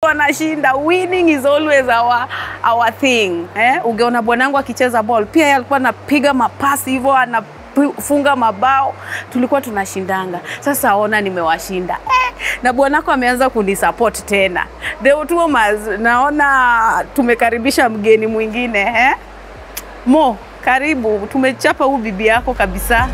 tulikuwa nashinda. Winning is always our, our thing eh? Ungeona bwanangu akicheza ball pia yeye alikuwa anapiga mapasi hivyo anafunga mabao, tulikuwa tunashindanga. Sasa ona nimewashinda eh, na bwanako ameanza kunisupport tena. The Otuomas, naona tumekaribisha mgeni mwingine eh? Mo, karibu, tumechapa huu bibi yako kabisa.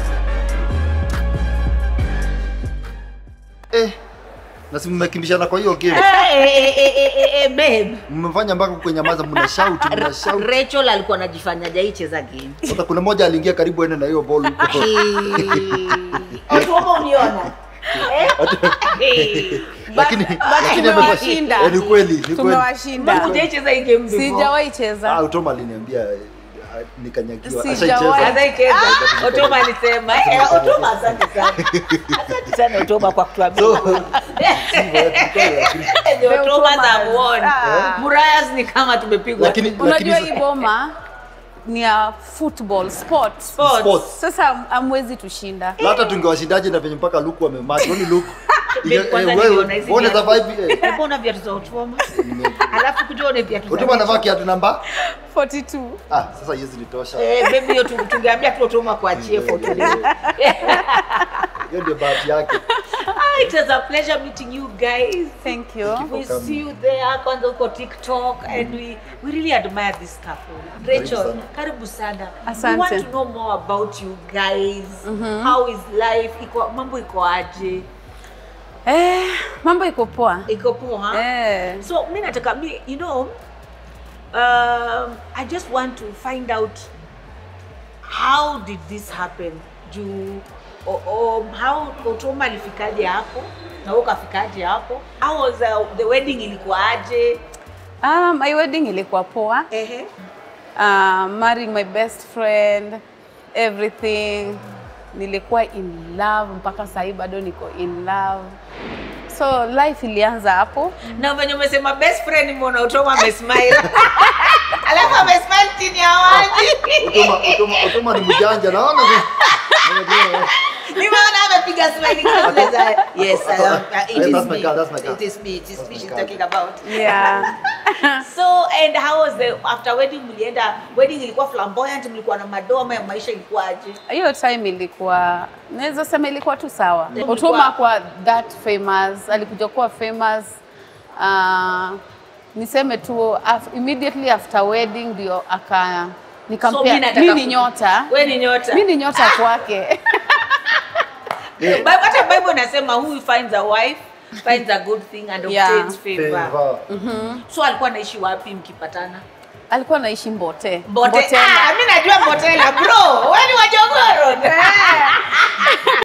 Eh, na si mmekimbishana kwa hiyo game. Eh, eh, eh, eh, eh, eh, babe. Mmefanya mpaka kwenye maza mna shout, mna shout. Rachel alikuwa anajifanya hajaicheza game. Sasa kuna mmoja aliingia karibu ende na hiyo ball huko. Watu wama uniona. Eh? Eh. Lakini but lakini tumewashinda. amefanya- eh, ni kweli, ni kweli. Tumewashinda. Hujaicheza hii game before? Sijawahi cheza. Ah, Utoma aliniambia eh, nikanyagiwa. Sijawahi. Ashaicheza. Anaicheza. Otoma alisema. Eh, Otoma asante sana. Asante sana Otoma kwa kutuambia. So, The The Otomas have Otomas. won. Ah. Murayas ni kama tumepigwa. Lakini- Unajua Lakini- hii boma ni ya football sport. Sports. Sports. Sasa amwezi tushinda. Na hata tungewashindaje na venye mpaka Luku amemachi. Oni Luku. Babe, kwanza Eh, wewe, niliona hizi uone viatu. survive, eh. Hebu ona viatu za Otoma. Alafu kuja uone viatu za Utoma anavaa kiatu namba? 42. Ah, sasa hizi nitosha. Eh, baby hiyo tu- tungeambia tu Otoma kuachie photo leo. Hiyo ndio bahati yake. Ah, It was a pleasure meeting you guys. Thank you. We coming. see you there kwanza uko TikTok and we, we really admire this couple. Rachel, sana. karibu sana. Asante. We want to know more about you guys. How is life? Iko mambo iko aje? Eh, mambo iko poa. Iko poa? Eh. So mi nataka mi you know um, I just want to find out how did this happen juu o, o, how Otoma alifikaje hapo na wewe ukafikaje hapo how was uh, the wedding ilikuwaje Ah, my wedding ilikuwa poa. ehe Uh, marrying my best friend, everything. Nilikuwa in love mpaka sahii bado niko in love. So life ilianza hapo. na venye umesema best friend mbona Otoma amesmile alafu amesmile chini ya waji Utoma, Utoma, Utoma ni mjanja. Naona ni- nimeona amepiga smile kama za yes I am, uh, it Yeah, is that's my me girl, that's my girl. it is me it is That's me my she's girl. talking about Yeah. so and how was the after wedding mlienda wedding ilikuwa flamboyant mlikuwa na madoma ya maisha ilikuwaje hiyo time ilikuwa naweza sema ilikuwa tu sawa. Ilikuwa- Otoma kwa that famous, alikuja kuwa famous uh, niseme tu af, immediately after wedding ndio aka So, nikampea mi nataka mi ni ku- nyota we ni nyota mi ni nyota kwake Bible- hata bible inasema who finds a wife finds a good thing and Yeah. obtains favor Favor. so alikuwa anaishi wapi mkipatana alikuwa naishi Mbote Mbote. Mbotela. Ah, mi najua Mbotela bro. Wewe